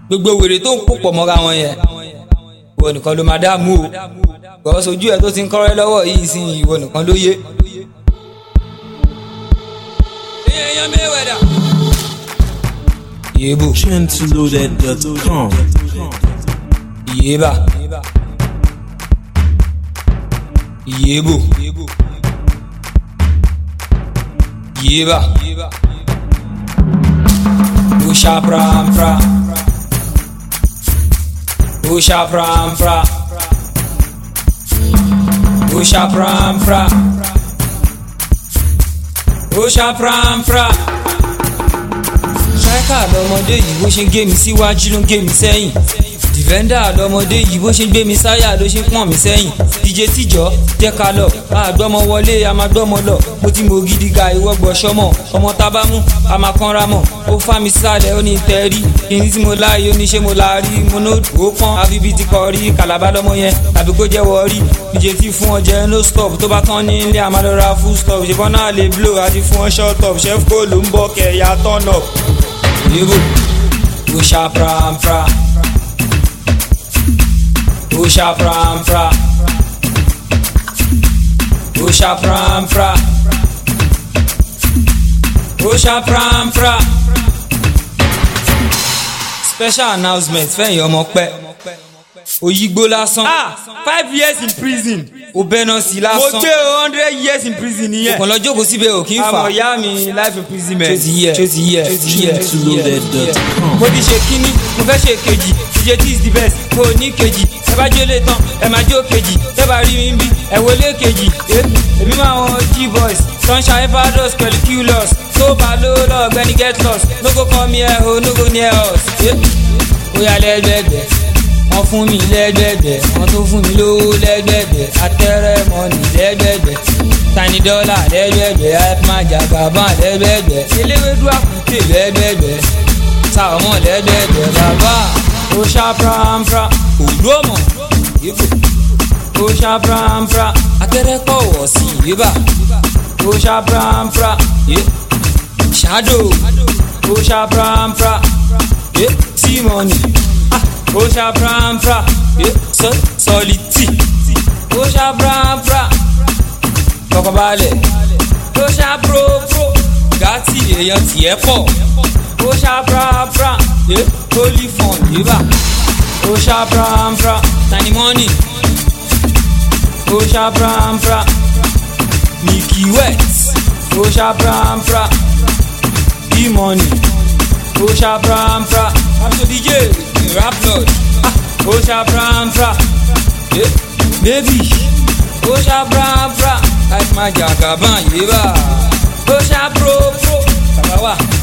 gbogbo wèrè tó ń kó pọ̀ mọ́ra wọn yẹn ìwọ nìkan ló máa dààmú o gbọ́ sojú ẹ tó ti ń kọ́rẹ́ lọ́wọ́ yìí sí ìwọ nìkan ló yé. èèyàn mẹ́wẹ̀dà. yéébù Gentleloaded.com. yéébà yéébù yéébà usha pram fra usha pram fra usha pram fra usha pram fra striker lọmọdé yìí bó ṣe ń gé mi síwájú ló ń gé mi sẹ́yìn defender lọmọdé yìí bó ṣe ń gbé mi sáyà ló ṣe ń pọ̀n mi sẹ́yìn dj tíjọ́ jẹ́ ká lọ àgbọ́mọ wọlé a máa gbọ́mọ lọ mo ti mọ gidi ga ìwọ gbọ́ sọmọ ọmọ tábàmù a máa kánra mọ̀ ó fà mí sálẹ̀ ó ní tẹ́rí kíní tí mo láàyè ó ní ṣé mo la rí mo ní ó pọ́n àfi bíi ti kọ́ rí kàlábà lọ́mọ yẹn tàbí kó jẹ́wọ́ rí dj tí fún ọ jẹ́ no stop tó bá tán ní ilé àmàlọ́ra full stop ṣùgbọ́n náà lè blow àti fún ọ short up chef kó ló ń bọ̀ kẹ̀yà turn up. Yebo, usha pram fra. Usha pram fra. Usha pram fra. Usha pram fra. Special announcement fẹ́yìn ọmọ pẹ́. Oyigbo lásán. ah five years in prison. O bẹ́nà sí mo lásán. gbé hundred years in prison nìyẹn. Kàn lọ jókòó síbẹ̀ ò kí ń fà. àmọ̀ ìyá mi life imprisonment. Tó ti yẹ, tó ti yẹ, tó ti yẹ, tó ti yẹ. Gentleloaded.com. mo ti ṣe kínní mo fẹ́ ṣe kejì ìṣe tí is the best mo ní kejì ẹ bá jólè tán ẹ máa jó kejì ẹ bá rí mi ń bí ẹ wọlé kejì ẹ èmi máa wọn g-boys sunshine fados pẹ̀lú q-loss tó bá ló lọ ọ̀gbẹ́ni get lost no go come here o no go near us. ẹ ó yà lẹ́gbẹ̀gbẹ̀ wọ́n fún mi lẹ́gbẹ̀gbẹ̀ wọ́n tó fún mi lówó lẹ́gbẹ̀gbẹ̀ atẹ́rẹ́ mọ́nì lẹ́gbẹ̀gbẹ̀ tani dọ́là lẹ́gbẹ̀gbẹ̀ hypeman jagaban lẹ́gbẹ̀gbẹ̀ eléwédú àkùtè lẹ́gbẹ̀gbẹ̀ sàmọ́ lẹ́gbẹ̀gbẹ̀ bàbá ó ṣá prampra òlú ọmọ ìbò ó ṣá prampra atẹ́rẹ́ kọ̀ wọ̀ sí ìbà ó ṣá prampra ṣáàdò ó ṣá prampra tímọ̀nì ó ṣá prampra sọlítì ó ṣá prampra kọkọbalẹ̀ ó ṣá propro gàtì èèyàn tiẹ̀ pọ̀ ó ṣá prampra holy fund yíbà ó ṣá prampra tani money ó ṣá prampra Nicky West ó ṣá prampra e-money ó ṣá prampra Captain DJ rap lord ah, ó ṣá prampra eh, baby ó ṣá prampra láti máa jà gàbán yìí bá ó ṣá pro pro bàbá wa